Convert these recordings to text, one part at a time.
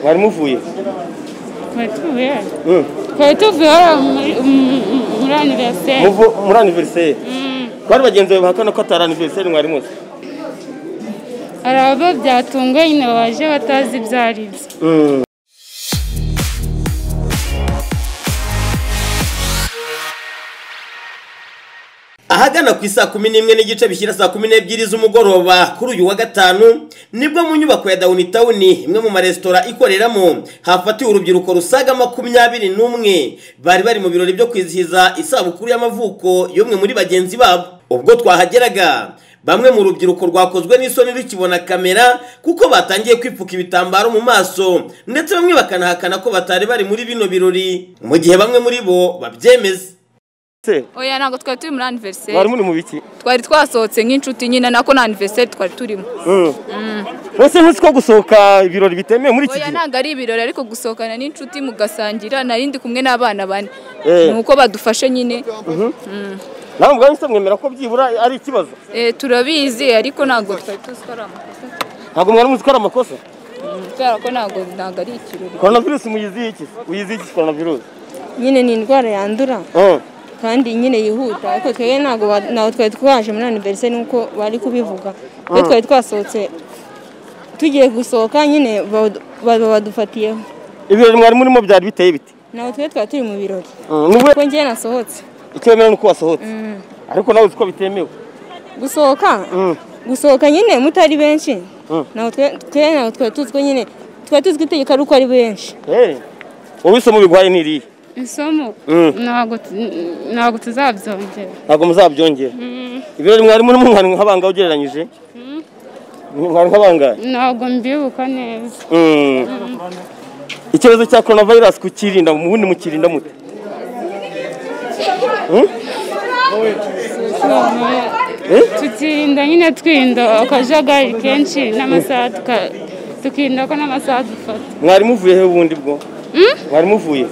Mwari muvuye twari tuvuye hano Mm. twari tuvuye hano muri- mu- mu- muri aniveriseri muvu muri aniveriseri bari bagenzi bawe bahakana ko atari aniveriseri mwari muzi hari abo byatunguye nyine baje batazi ibyo ari byo Mm. ahagana ku isaa kumi n'imwe n'igice bishyira saa kumi n'ebyiri z'umugoroba kuri uyu wa gatanu nibwo mu nyubako ya downtown imwe mu maresitora ikoreramo hafatiwe urubyiruko rusaga makumyabiri n'umwe bari bari mu birori byo kwizihiza isabukuru y'amavuko y'umwe muri bagenzi babo ubwo twahageraga bamwe mu rubyiruko rwakozwe n'isoni rukibona kamera kuko batangiye kwipfuka ibitambaro mu maso ndetse bamwe bakanahakana ko batari bari muri bino birori mu gihe bamwe muri bo babyemeza se oya ntabwo twari turi muri aniveriseri mwari muri mu biki twari twasohotse nk'inshuti nyine nako na aniveriseri twari turimo Mm. mbese ntuzi ko gusohoka ibirori bitemewe muri iki oya gihe ntabwo ari ibirori ariko gusohokana n'inshuti mugasangira nari ndi kumwe n'abana bane Eh. ni uko badufashe nyine nawe ubwawe se mwemera ko byibura ari ikibazo Eh, turabizi ariko ntabwo twari tuzi ko ari amakosa ntabwo mwari muzi ko ari amakosa Mm, kubera ko ntabwo ntabwo ari ikirori coronavirus muyiziye iki uyiziye iki coronavirus nyine ni indwara yandura Mm. kandi nyine yihuta ariko twebwe ntabwo ba- ntabwo twari twaje muri aniveriseri nk'uko bari kubivuga iyo twari twasohotse tugiye gusohoka nyine badu- badu- badufatiyeho ibirori mwari murimo byari biteye biti ntabwo twebwe twari turi mu birori Mm. n'ubu kuko njyewe nasohotse icyo wemewe ni uko wasohotse ariko nawe uzi ko bitemewe gusohoka Mm. gusohoka nyine mutari benshi Mm. ntabwo twe- twebwe ntabwo twari tuzi ko nyine twari tuzi ko itegeko ari uko ari benshi Eh. wowe isomo biguhaye ni irihe isomo Mm. ntabwo tu- ntabwo tuzabyongera ntabwo muzabyongera ibirori mwari murimo mwari nk'abangahe ugereranyije mwari nk'abangahe ntabwo mbibuka neza Mm. ikibazo cya coronavirus kukirinda mu bundi mukirinda mute tukirinda nyine twirinda akajagari kenshi n'amasaha tuka- tukirinda ko n'amasaha dufata mwari muvuye he ubundi bwo mwari muvuye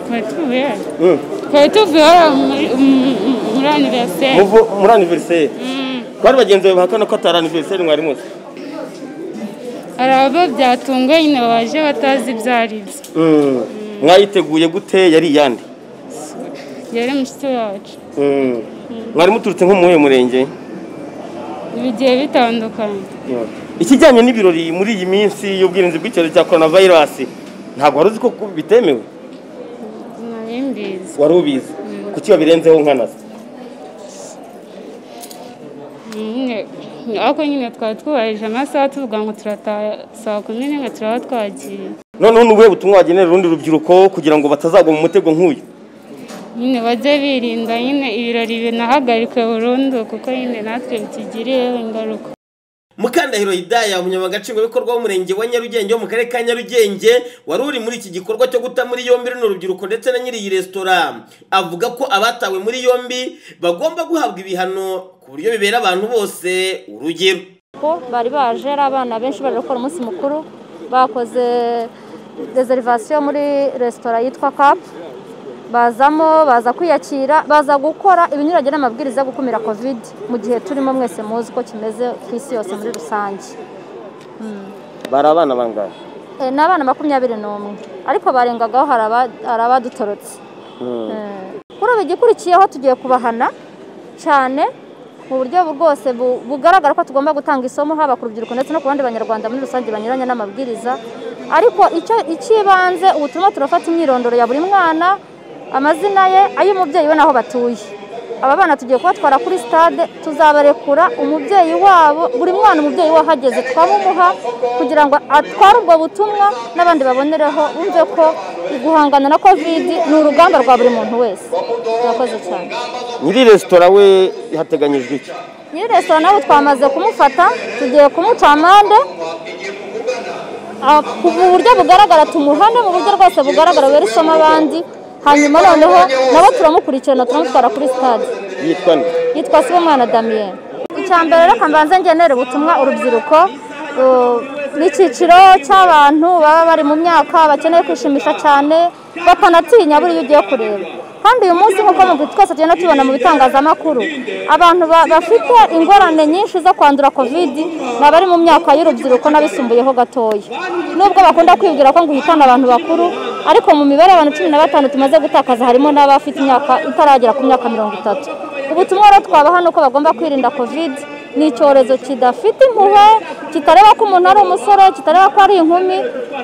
twari tuvuye hano Mm. twari tuvuye hano muri- mu- mu- muri aniveriseri Muvu- muri aniveriseri bari bagenzi bawe bahakana ko atari aniveriseri mwari muzi hari abo byatunguye nyine baje batazi ibyo ari byo Mm. mwayiteguye gute yari iyande yari mushiki wacu Mm. mwari muturutse nko mu muhe murenge bigiye bitandukanye ikijyanye n'ibirori muri iyi minsi y'ubwirinzi bw'icyorezo cya coronavirus ntabwo wari uzi ko bitemewe nari mbizi wari ubizi kuki wabirenzeho nkanaza nyine ariko nyine twari twubahirije amasaha tuvuga ngo turataha saa kumi n'imwe turaba twagiye noneho ni ubuhe butumwa wagenera urundi rubyiruko kugira ngo batazagwa mu mutego nk'uyu nyine bajye birinda nyine ibirori binahagarikwe burundu kuko nyine natwe bitugiriye ingaruka mukandahiro hidaya umunyamabanga nshingwabikorwa w'umurenge wa nyarugenge wo mu karere ka nyarugenge wari uri muri iki gikorwa cyo guta muri yombi runo rubyiruko ndetse na nyiri iyi resitora avuga ko abatawe muri yombi bagomba guhabwa ibihano ku buryo bibera abantu bose urugero ko bari baje ari abana benshi bari gukora umunsi mukuru bakoze reservation muri resitora yitwa cap bazamo baza kwiyakira baza gukora ibinyuranye n'amabwiriza yo gukumira covid mu gihe turimo mwese muzi uko kimeze ku isi yose muri rusange bari abana bangahe e, ni abana makumyabiri n'umwe ariko barengagaho hari aba- hari abadutorotse kuri ubu igikurikiyeho tugiye kubahana cyane mu buryo bwose bu- bugaragara ko tugomba gutanga isomo haba ku rubyiruko ndetse no ku bandi banyarwanda muri rusange banyuranye n'amabwiriza ariko icyo icy'ibanze ubu turimo turafata imyirondoro ya buri mwana amazina ye ay'umubyeyi we n'aho batuye aba bana tugiye kubatwara kuri stade tuzabarekura umubyeyi wabo buri mwana umubyeyi we ahageze twamumuha kugira ngo atware ubwo butumwa n'abandi babonereho bumve ko guhangana na kovidi ni urugamba rwa buri muntu wese murakoze cyane nyiri resitora we hateganyijwe iki nyiri resitora nawe twamaze kumufata tugiye kumuca amande Ah, ku- mu buryo bugaragara tumuhane mu buryo rwose bugaragara wera isomo abandi hanyuma noneho nawe turamukurikirana turamutwara kuri stade yitwa nde yitwa Sibomwana Damien icya mbere reka mbanze ngenera ubutumwa urubyiruko uh, n'icyiciro cy'abantu baba bari mu myaka bakeneye kwishimisha cyane batanatinya buriya ugiye kureba kandi uyu munsi nk'uko mu twese tugenda tubona mu bitangazamakuru abantu ba- bafite ingorane nyinshi zo kwandura kovidi ni abari mu myaka y'urubyiruko n'abisumbuyeho gatoya nubwo bakunda kwibwira ko ngo uhitana abantu bakuru ariko mu mibare y'abantu cumi na batanu tumaze gutakaza harimo n'abafite imyaka itaragera ku myaka mirongo itatu ubutumwa rero twabaha ni uko bagomba kwirinda kovidi ni icyorezo kidafite impuhwe kitareba ko umuntu ari umusore kitareba ko ari inkumi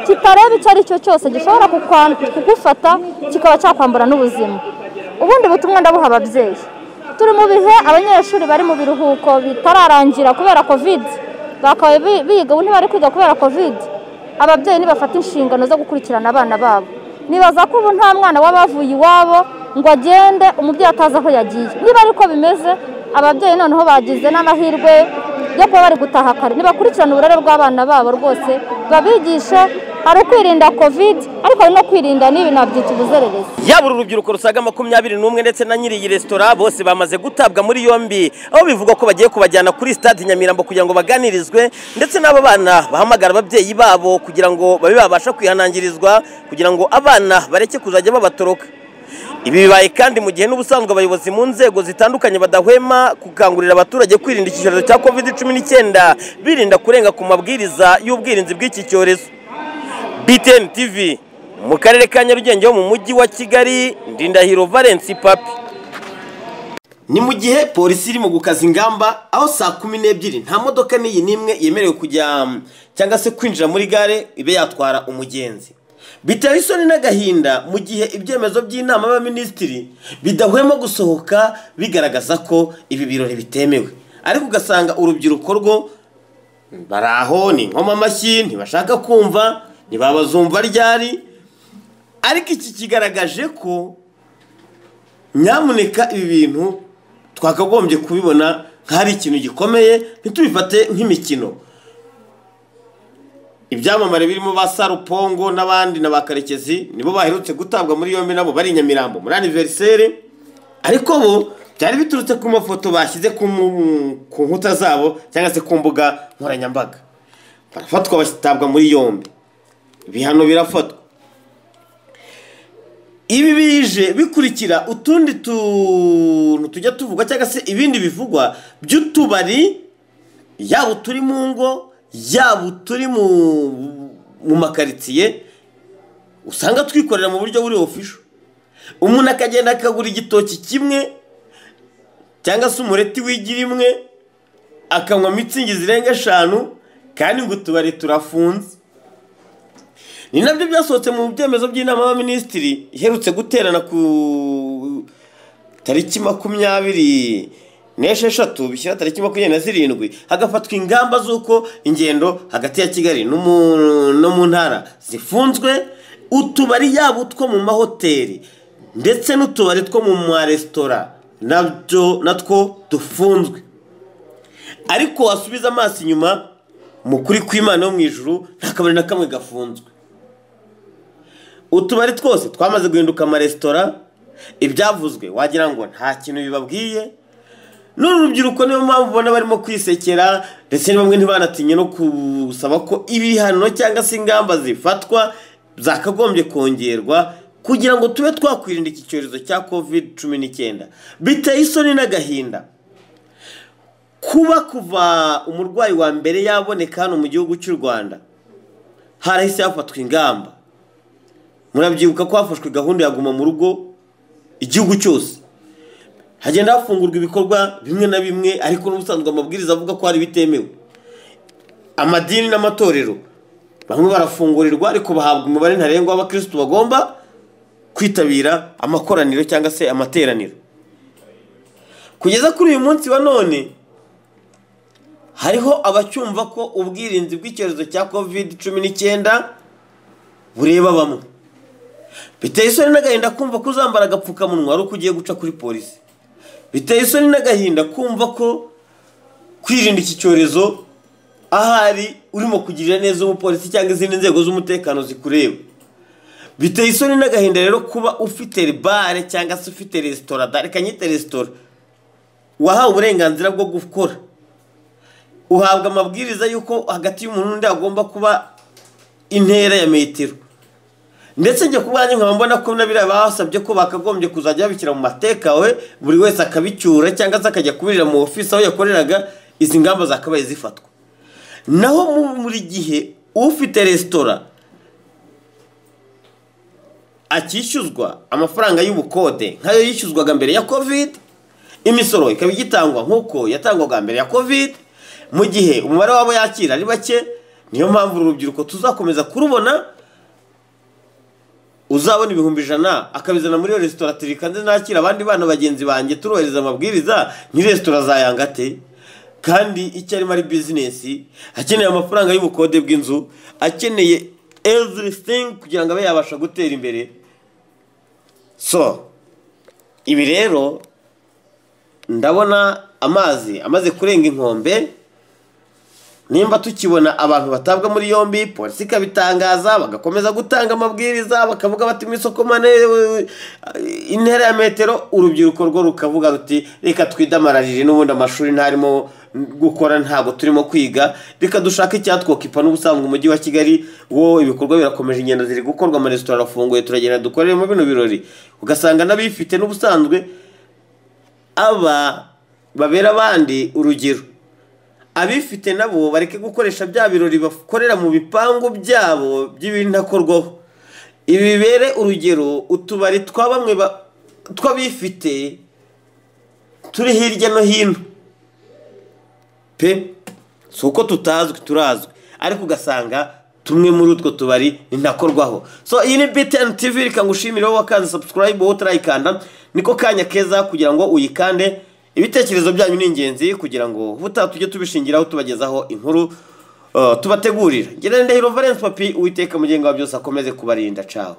kitareba icyo ari cyo cyose gishobora kukwa- kugufata kikaba cyakwambura n'ubuzima ubundi butumwa ndabuha ababyeyi turi mu bihe abanyeshuri bari mu biruhuko bitararangira kubera kovidi bakaba bi- biga ubu ntibari kwiga kubera kovidi ababyeyi nibafata inshingano zo gukurikirana abana babo nibaza ko ubu nta mwana waba wavuye iwabo ngo agende umubyeyi atazi aho yagiye niba ariko bimeze ababyeyi noneho bagize n'amahirwe yo kuba bari gutaha kare nibakurikirane uburere bw'abana babo rwose babigishe hari ukwirinda kovide ariko hari no kwirinda n'ibi nabyita ubuzererezi yaba uru rubyiruko rusaga makumyabiri n'umwe ndetse na nyiri iyi resitora bose bamaze gutabwa muri yombi aho bivuga ko bagiye kubajyana kuri stade nyamirambo kugira ngo baganirizwe ndetse n'abo bana bahamagara ababyeyi babo kugira ngo babe babasha kwihanangirizwa kugira ngo abana bareke kuzajya babatoroka ibi bibaye kandi mu gihe n'ubusanzwe abayobozi mu nzego zitandukanye badahwema gukangurira abaturage kwirinda iki cyorezo cya covid cumi n'icyenda birinda kurenga ku mabwiriza y'ubwirinzi bw'iki cyorezo BTN TV mu karere ka Nyarugenge ho mu mujyi wa Kigali Ndindahiro Valence Papi ni mu gihe polisi iri mu gukaza ingamba aho saa kumi n'ebyiri nta modoka n'iyi n'imwe yemerewe kujya um, cyangwa se kwinjira muri gare ibe yatwara umugenzi biteye isoni n'agahinda mu gihe ibyemezo by'inama y'abaminisitiri bidahwema gusohoka bigaragaza ko ibi birori bitemewe ariko ugasanga urubyiruko rwo bari aho ni nkoma amashyi ntibashaka kumva ntibabazumva ryari ariko iki kigaragaje ko nyamuneka ibi bintu twakagombye kubibona nk'ahari ikintu gikomeye ntitubifate nk'imikino ibyamamare birimo ba sarupongo n'abandi na ba karekezi nibo baherutse gutabwa muri yombi nabo bari i nyamirambo muri aniveriseri ariko bo byari biturutse ku mafoto bashyize ku mu- ku nkuta zabo cyangwa se ku mbuga nkoranyambaga barafatwa bashyitabwa muri yombi ibihano birafatwa ibi bije bikurikira utundi tuntu tujya tuvugwa cyangwa se ibindi bivugwa by'utubari yaba uturi mu ngo yaba uturi mu mu makaritsiye usanga twikorera mu buryo buri ofisho umuntu akagenda akagura igitoki kimwe cyangwa se umureti w'igira imwe akanywa mitsingi zirenga eshanu kandi ngo utubari turafunze ni nabyo byasohotse mu byemezo by'inama y'abaminisitiri iherutse guterana ku tariki makumyabiri n'esheshatu bishyira tariki makumyabiri na zirindwi hagafatwa ingamba z'uko ingendo hagati ya kigali no mu- no mu ntara zifunzwe utubari yaba utwo mu mahoteli ndetse n'utubari two mu maresitora nabyo natwo dufunzwe ariko wasubiza amaso inyuma mu kuri kw'imana yo mu ijuru nta kabari na kamwe gafunzwe utubari twose twamaze guhinduka amaresitora ibyavuzwe wagira ngo nta kintu bibabwiye n'uru rubyiruko niyo mpamvu ubona barimo kwisekera ndetse ni bamwe ntibanatinye no kusaba ko ibihano cyangwa se ingamba zifatwa zakagombye kongerwa kugira ngo tube twakwirinda iki cyorezo cya covid cumi n'icyenda biteye isoni n'agahinda kuba kuva umurwayi wa mbere yaboneka hano mu gihugu cy'u rwanda harahise hafatwa ingamba murabyibuka ko hafashwe gahunda ya guma mu rugo igihugu cyose hagenda hafungurwa ibikorwa bimwe na bimwe ariko n'ubusanzwe amabwiriza avuga ko hari bitemewe amadini n'amatorero bamwe barafungurirwa ariko bahabwa umubare ntarengwa w'abakirisitu bagomba kwitabira amakoraniro cyangwa se amateraniro kugeza kuri uyu munsi wa none hariho abacyumva ko ubwirinzi bw'icyorezo cya covid cumi n'icyenda bureba bamwe biteye isoni n'agahinda kumva ko uzambara agapfukamunwa ari uko ugiye guca kuri polisi biteye isoni n'agahinda kumva ko kwirinda iki cyorezo ahari urimo kugirira neza umupolisi cyangwa izindi nzego z'umutekano zikureba biteye isoni n'agahinda rero kuba ufite bare cyangwa se ufite resitora dore kanyite resitora wahawe uburenganzira bwo gukora uhabwa amabwiriza y'uko hagati y'umuntu n'undi hagomba kuba intera ya metero ndetse njye ku bwanjye nkaba mbona ko nabiriya basabye ko bakagombye kuzajya babishyira mu mateka we buri wese akabicyura cyangwa se akajya kubirira mu ofisi aho yakoreraga izi ngamba zakabaye zifatwa naho mu- buri gihe ufite resitora akishyuzwa amafaranga y'ubukode nk'ayo yishyuzwaga mbere ya kovide imisoro ikaba igitangwa nk'uko yatangwaga mbere ya kovide mu gihe umubare wabo yakira ari bake niyo mpamvu uru rubyiruko tuzakomeza kurubona uzabona ibihumbi ijana akabizana muri iyo resitora turikanze nakira abandi bana bagenzi banjye turubahiriza amabwiriza ni resitora zayangate kandi icyo arimo ari bizinesi akeneye amafaranga y'ubukode bw'inzu akeneye everything kugira ngo abe yabasha gutera imbere so ibi rero ndabona amazi amaze kurenga inkombe nimba tukibona abantu batabwa muri yombi polisi ikabitangaza bagakomeza gutanga amabwiriza bakavuga bati mu isoko mane eh, intera ya metero urubyiruko rwo rukavuga ruti reka twidamararire n'ubundi amashuri ntarimo gukora ntabwo turimo kwiga reka dushake icyatwokipa n'ubusanzwe umujyi wa kigali wo ibikorwa birakomeje ingendo ziri gukorwa amaresitora arafunguye turagenda dukoreremo bino birori ugasanga n'abifite n'ubusanzwe aba babera abandi urugero abifite nabo bareke gukoresha bya birori bakorera mu bipangu byabo by'ibintakorwaho ibi bibere urugero utubari twa bamwe ba- tw'abifite turi hirya no hino pe si uko tutazwi turazwi ariko ugasanga tumwe muri utwo tubari nintakorwaho so iyi ni btn tv reka ngushimire wowe wakanze subscribe wowe utarayikanda niko kanya keza kugira ngo uyikande ibitekerezo byanyu ni ingenzi kugira ngo ubutaha tujye tubishingiraho tubagezaho inkuru uh, tubategurira ngira ndahiro valence papi uwiteka mugenga wa byose akomeze kubarinda cawe